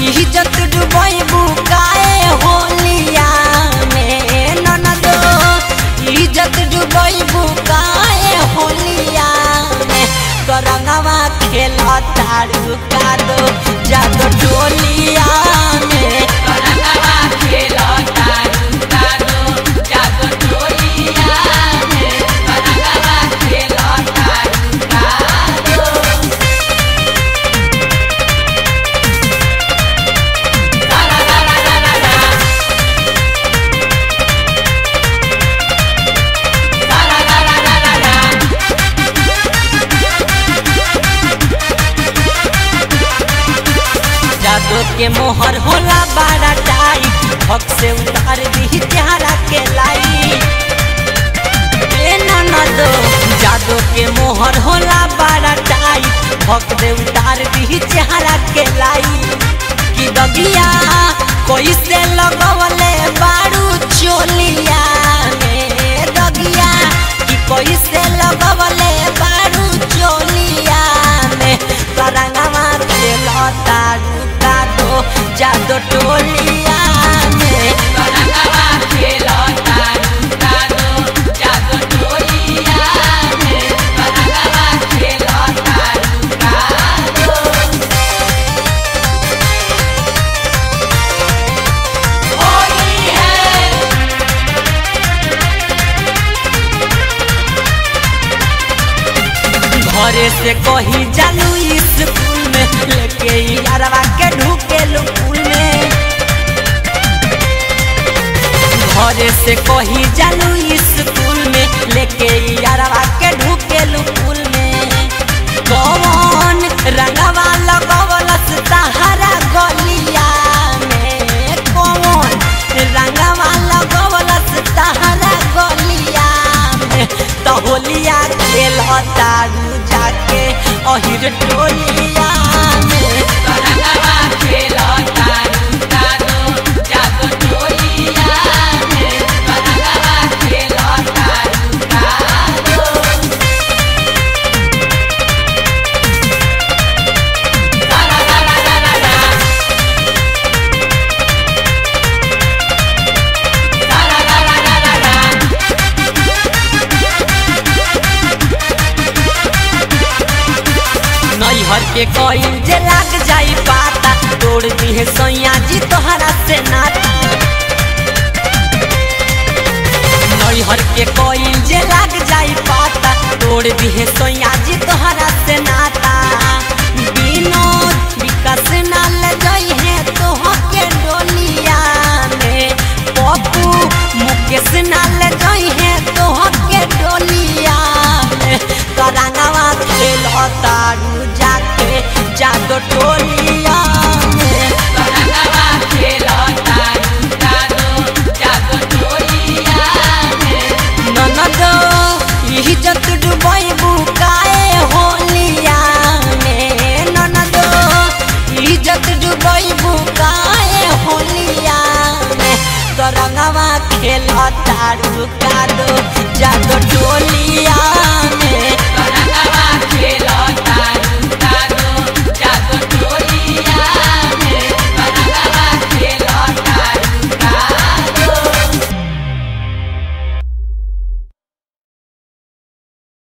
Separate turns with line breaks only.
इज्जत डुबैबू काए होलिया में ननदो इज्जत डुबैबू काए होलिया में करंगवा खेल तारू कादो जादो टोलिया में
करंगवा खेलो तारू कादो जादो टोलिया में करंगवा खेलो तारू कादो ला ला ला ला ला ला ला ला ला ला ला ला ला
जादो के मोहर होला बड़ा टाइट हक से उतार दी चेहरा के लाई ए ननदो जादो के मोहर होला बड़ा टाइट हक से उतार दी चेहरा के लाई कि दगिया कोई से लगवले बारू चोलिया में दगिया कि कोई से लगवले बारू चोलिया में करंगवा खेलो तारू कादो जादो टोलिया में
करंगवा खेलो तारू कादो जादो टोलिया में करंगवा खेलो तारू कादो होली है
घरे से कही जालू स्कूल में लेके यारवा के ढूके फूल में घरे से कही जालू स्कूल में लेके यारवा के ढूके फूल में कौन रंगवा लगवलस तहरा गलिया में कौन रंगवा लगवलस तहरा गलिया में तो होलिया खेल तारू जाके अहिर टोलिया में
करंगवा खेलो तारू कादो जादो टोलिया में करंगवा खेलो तारू कादो ला ला ला ला ला ला ला ला ला ला ला ला ला
नैहर के कईल जे लाग जाई पाता तोड़ दिहे सैया जी तोहरा से नाता नैहर के कईल जे लाग जाई पाता तोड़ दिहे सैया जी तोहरा